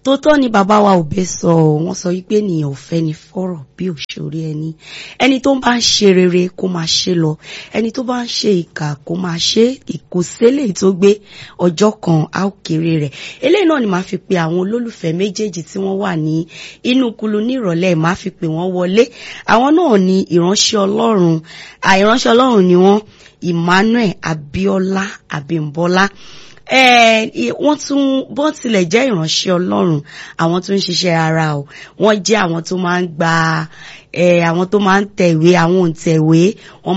tó tọ́ ni bàbá wa ò bẹ́ sọ wọ́n sọ wípé ènìyàn ò fẹ́ ni fọ́rọ̀ bí òṣèré ẹni ẹni tó bá ń ṣe rere kó máa ṣe lọ ẹni tó bá ń ṣe ìkà kó máa ṣe ìkòsílẹ̀ tó gbé ọjọ́ kan á ó kéré rẹ̀ eléyìí náà ni màá fi pe àwọn olólùfẹ́ méjèèjì tí wọ́n wà ní inú kulu ní ìrọ̀lẹ́ màá fi pè wọ́n wọlé àwọn náà ni ìránṣẹ́ ọlọ́run àìránṣẹ́ ọlọ́run ni wọ́n Emmanuel Abiola Abimbola wọ́n tún bó tilẹ̀ jẹ́ ìránṣẹ́ ọlọ́run àwọn tó ń ṣiṣẹ́ ara o wọ́n jẹ́ àwọn tó máa ń gba àwọn tó máa ń tẹ̀wé àwọn òǹtẹ̀wé wọ́n